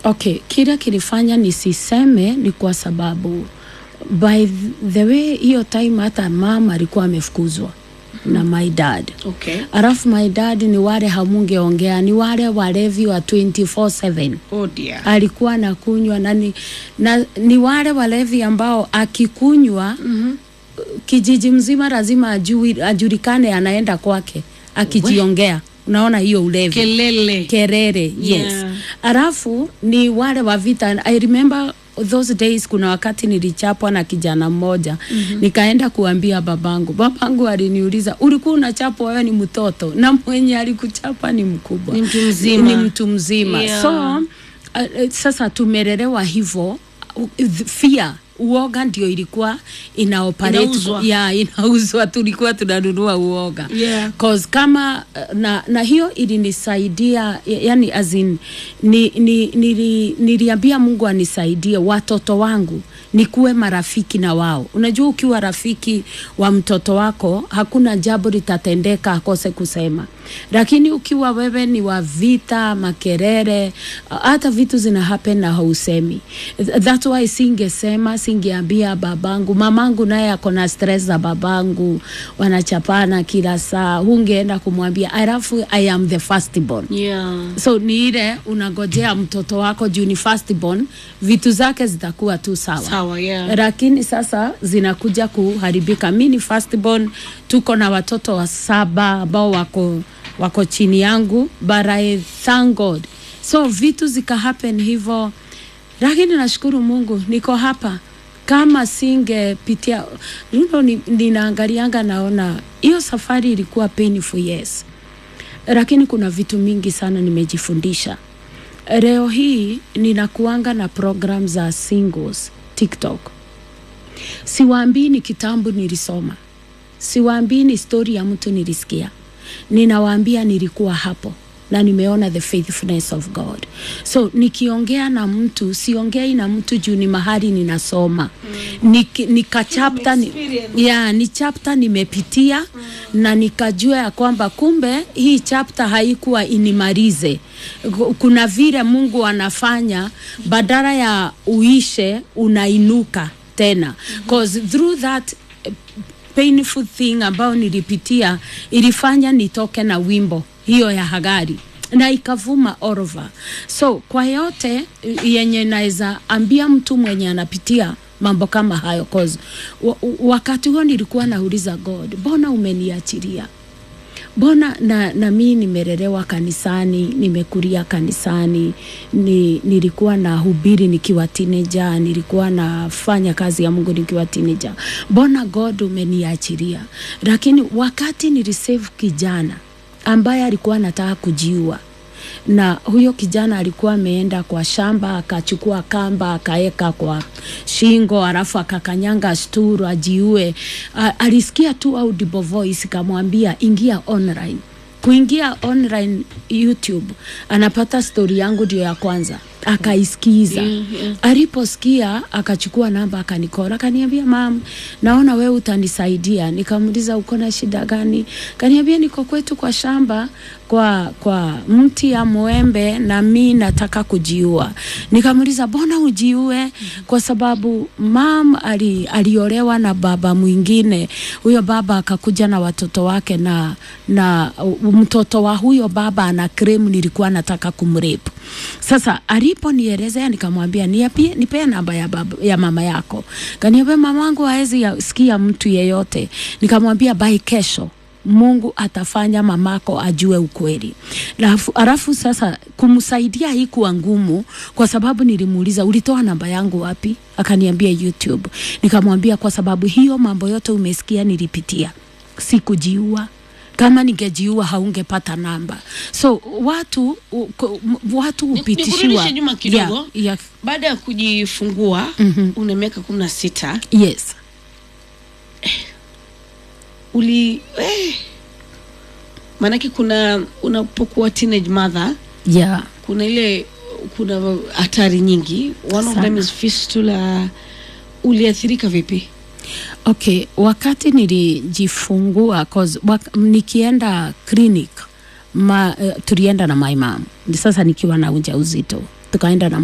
Okay, kile kilifanya nisiseme ni kwa sababu by the way hiyo time hata mama alikuwa amefukuzwa na my dad. Okay. Alafu my dad ni wale hamungeongea, ni wale walevi wa 24/7 Oh dear. alikuwa anakunywa na ni, na ni wale walevi ambao akikunywa Mhm. kijiji mzima lazima ajui, ajulikane anaenda kwake akijiongea. Unaona hiyo ulevi Kelele. kerere yes Yeah. alafu ni wale wa vita i remember those days kuna wakati nilichapwa na kijana mmoja mm-hmm. nikaenda kuambia babangu babangu aliniuliza ulikuwa unachapwa wewe ni mtoto na mwenye alikuchapa ni mkubwa Ni mtu mzima. ni mtu mzima Yeah. so uh, uh, sasa tumelelewa hivyo uh, fear uoga ndio ilikuwa ina operate Inauzwa. ya inauzwa tulikuwa tunanunua uoga Yeah. cause kama uh, na, na hiyo ilinisaidia ya- yani as in, ni, ni, nili, niliambia Mungu anisaidie watoto wangu nikuwe marafiki na wao. Unajua, ukiwa rafiki wa mtoto wako hakuna jambo litatendeka akose kusema, lakini ukiwa wewe ni wa vita, makerere, uh, hata vitu zina happen na hausemi. Th- That's why singesema, singeambia babangu. Mamangu naye ako na stress za babangu, wanachapana kila saa, hungeenda kumwambia. Alafu I am the firstborn Yeah. so ni ile unagojea mtoto wako juu ni firstborn, vitu zake zitakuwa tu sawa Sawa, yeah. lakini sasa zinakuja kuharibika. Mi ni firstborn, tuko na watoto wa saba ambao wako wako chini yangu, but I thank God. So vitu zika happen hivyo, lakini nashukuru Mungu niko hapa. Kama singepitia you know, ni, ninaangalianga naona hiyo safari ilikuwa painful yes, lakini kuna vitu mingi sana nimejifundisha. Leo hii ninakuanga na program za singles TikTok. Siwaambii ni kitambo nilisoma, siwaambii ni stori ya mtu nilisikia, ninawaambia nilikuwa hapo na nimeona the faithfulness of God. So nikiongea na mtu siongei na mtu juu ni mahali ninasoma mm. Nik, nika chapter ni, ya, ni chapter nimepitia mm. na nikajua ya kwamba kumbe hii chapter haikuwa inimalize. Ku- Kuna vile Mungu anafanya badala ya uishe unainuka tena cause through that eh, painful thing ambayo nilipitia ilifanya nitoke na wimbo hiyo ya Hagari na ikavuma all over. So kwa yote eh, yenye naweza ambia mtu mwenye anapitia mambo kama hayo cause wa, wakati huo nilikuwa nauliza God, mbona umeniachilia? mbona na, na mi nimelelewa kanisani nimekulia kanisani ni, nilikuwa na hubiri nikiwa teenager nilikuwa nafanya kazi ya mungu nikiwa teenager mbona god umeniachilia lakini wakati nilisave kijana ambaye alikuwa anataka kujiua na huyo kijana alikuwa ameenda kwa shamba akachukua kamba akaeka kwa shingo alafu akakanyanga sturu ajiue. A, alisikia tu audible voice kamwambia ingia online. Kuingia online YouTube anapata stori yangu ndio ya kwanza akaisikiza Yeah, yeah. aliposikia akachukua namba akanikora akaniambia mam naona wewe utanisaidia nikamuuliza uko na shida gani kaniambia niko kwetu kwa shamba kwa kwa mti ya mwembe na mi nataka kujiua nikamuuliza mbona ujiue kwa sababu mam ali, aliolewa na baba mwingine huyo baba akakuja na watoto wake na na uh, mtoto wa huyo baba ana claim nilikuwa nataka kumrape sasa aliponielezea nikamwambia niapie nipee namba ya, baba, ya mama yako kaniambia mamangu haezi ya- sikia mtu yeyote nikamwambia bai kesho Mungu atafanya mamako ajue ukweli. Alafu, alafu sasa kumsaidia haikuwa ngumu kwa sababu nilimuuliza ulitoa namba yangu wapi? Akaniambia YouTube. Nikamwambia kwa sababu hiyo mambo yote umesikia nilipitia. Sikujiua kama ningejiua haungepata namba. So watu u- ku- m- watu Ni- hupitishiwa nikurudishe nyuma kidogo. Yeah, yeah, Baada ya kujifungua Mhm. una miaka kumi na sita yes. uli eh, maanake kuna unapokuwa teenage mother Yeah. kuna ile kuna hatari nyingi one of Sana. them is fistula uliathirika vipi Okay, wakati nilijifungua cause wak nikienda clinic ma, uh, tulienda na my mom. Sasa nikiwa na ujauzito tukaenda na